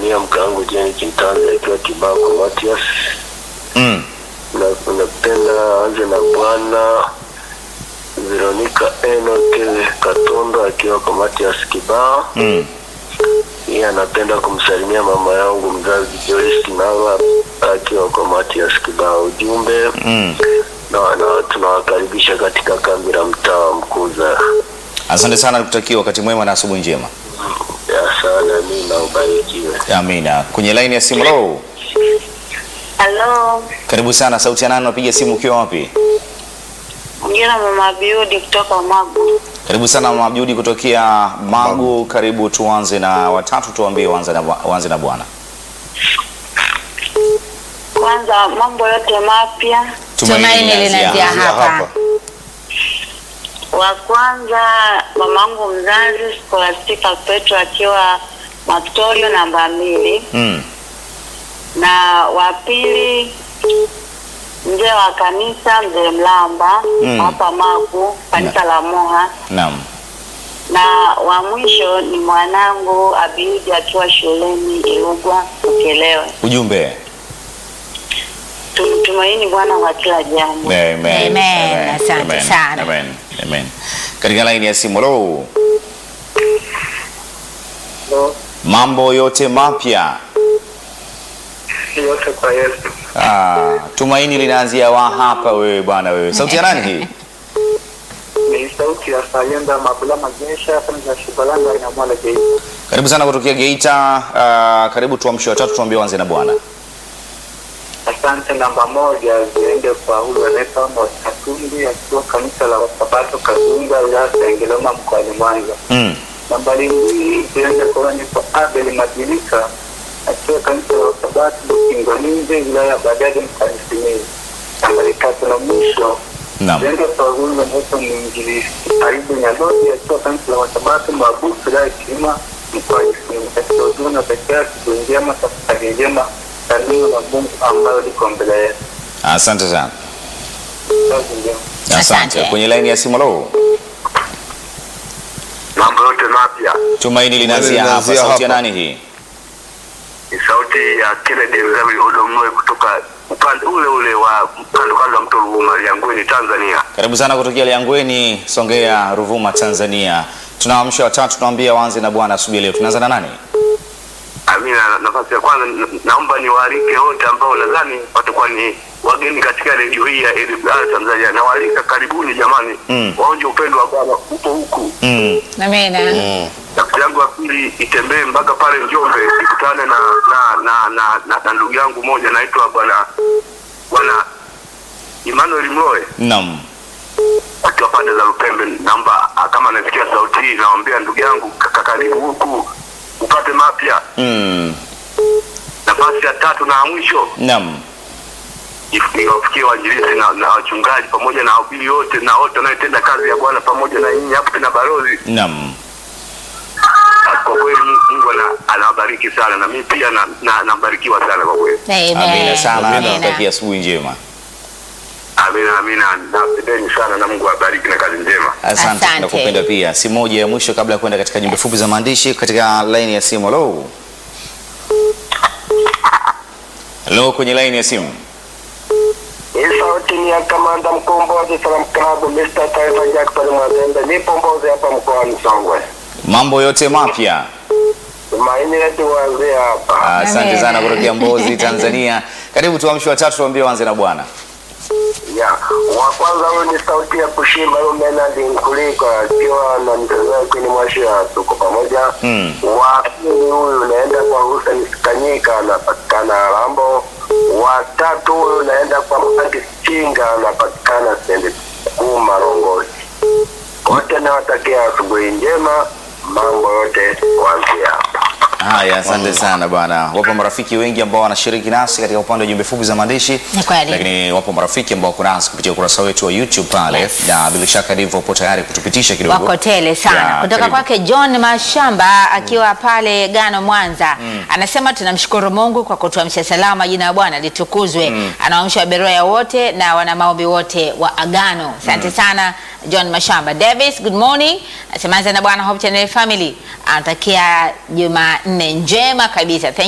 kumsalimia mke wangu Jeni Kintanzi akiwa Kibako Matias. Mm. Na napenda anze na bwana Veronica Enoke Katondo akiwa kwa Matias Kibao. Mm. Yeye anapenda kumsalimia mama yangu mzazi Joyce Nava akiwa kwa Matias Kibao. Ujumbe Mm. na, na tunawakaribisha katika kambi la mtaa wa Mkuza. Asante sana, nikutakia wakati mwema na asubuhi njema. Ya sana, mimi na ubarikiwe. Amina. Kwenye laini ya simu lo, Halo, karibu sana. Sauti ya nani? Unapiga simu ukiwa wapi? mjina mama Biudi kutoka Magu. Karibu sana Mama Abdudi kutokea Magu. Karibu, tuanze na watatu, tuambie uanze na bwa- uanze na bwana. Kwanza mambo yote mapya. Tumaini linaanzia hapa. Wa kwanza mamangu mzazi Scholastica Petro akiwa Matorio namba mbili, Mm. na wa pili mzee wa kanisa mzee Mlamba Mm. hapa Magu, kanisa la Moha, Naam. na wa mwisho ni mwanangu Abiudi akiwa shuleni Ilugwa Ukelewe. Ujumbe. Tumtumaini Bwana kwa kila jambo. Amen. Amen. Asante Amen. sana. Amen. Amen. Katika laini ya simu lo, mambo yote mapya. Yote kwa Yesu. Ah, tumaini linaanzia wa hapa wewe bwana wewe. Sauti ya nani hii? Ni sauti ya Sayenda Mabula Magesha kwanza Shibalanga ina mwana Geita. Karibu sana kutokea Geita. Uh, karibu tuamshe watatu tuambie uanze na bwana. Asante. Namba moja ziende kwa huyu anaitwa Amos Katumbi akiwa kanisa la Wasabato Kazunga wilaya ya Sengerema mkoani Mwanza. Mm. Nambari mbili ziende kwa huyu anaitwa Abel Madilika akiwa kanisa la Wasabato Kingoninze wilaya ya Bariadi mkoani Simiyu. Nambari tatu na mwisho Naam. ziende kwa huyu anaitwa mwinjilisti Ayubu Nyalodi akiwa kanisa la Wasabato Mabusu wilaya ya Kilima mkoani Simiyu. Katika ujumbe pekee yake njema tafakari njema na neno la Mungu ambayo liko mbele yetu. Asante sana. Kazi njema. Asante. Asante. Kwenye laini ya simu lo, Mambo yote mapya tumaini linaanzia hapa. linaanzia Sauti ya hapa. nani hii? ni sauti ya Kennedy Mgawi Odomnoe kutoka upande ule ule wa kando kando ya mto Ruvuma Liangweni, Tanzania. Karibu sana kutokea Liangweni, Songea, Ruvuma, Tanzania. Tunaamsha watatu, tunaambia waanze na bwana asubuhi leo. Tunaanza na nani? Amina, nafasi ya kwanza na- naomba niwaalike wote ambao nadhani watakuwa ni wageni katika redio hii ya AWR Tanzania. Nawaalika karibuni jamani, Mm. waonje upendo wa Bwana upo huku. Mm. Amina. Nafasi yangu ya pili itembee mpaka pale Njombe, ikutane na na na na, na, na ndugu yangu moja naitwa bwana bwana Emmanuel Mloe Naam. akiwa pande za Lupembe. Naomba ah, kama anasikia sauti hii, naambia ndugu yangu kaka, karibu huku upate mapya. Mm. Nafasi ya tatu na ya mwisho Naam. iwafikie wainjilisti na, na wachungaji pamoja na wahubiri wote na wote wanaotenda kazi ya Bwana pamoja na nyinyi hapo tena balozi. Naam. Ah, Kwa kweli Mungu ana- anawabariki sana na mimi pia na- na- nabarikiwa sana kwa kweli. Amina Amen. sana. Amina. Nakutakia asubuhi njema. Amina, amina, napendeni sana na Mungu awabariki na kazi njema. Asante, Asante. nakupenda pia. Si moja ya mwisho kabla ya kwenda katika jumbe fupi za maandishi katika laini ya simu. Hello. Hello kwenye laini ya simu. Hii sauti ni ya kamanda mkombozi Salam Club Mr. Taifa Jackson Mwazembe. Nipo Mbozi hapa mkoani Songwe. Mambo yote mapya. Tumaini letu uanzie hapa. Asante Amen. sana kutokea Mbozi, Tanzania. Karibu tuamshe watatu, tuambie wanze na bwana. Ya, wa kwanza huyu ni sauti ya kushimba huyu Bernard Nkuliko akiwa na mtazamo kwenye mwashi ya tuko pamoja. Mm. Wa pili huyu naenda kwa Hussein Kanyika anapatikana Rambo. Wa tatu huyu naenda kwa Mati Chinga anapatikana Sende Kuu Marongozi. Wote nawatakia asubuhi njema, mambo yote kuanzia hapa. Haya, asante sana bwana. Wapo marafiki wengi ambao wanashiriki nasi katika upande wa jumbe fupi za maandishi, Ni kweli. lakini wapo marafiki ambao wako nasi kupitia ukurasa wetu wa YouTube pale, Yes. na bila shaka ndivyo upo tayari kutupitisha kidogo. wako tele sana Ya, kutoka karibu. kwake John Mashamba akiwa pale Gano Mwanza anasema tunamshukuru Mungu kwa kutuamsha salama, jina la Bwana litukuzwe. Anawaamsha waberoya wote na wana maombi wote wa Agano. Asante sana John Mashamba. Davis, good morning. Anasema anza na Bwana Hope Channel Family. Anatakia Jumanne njema kabisa. Thank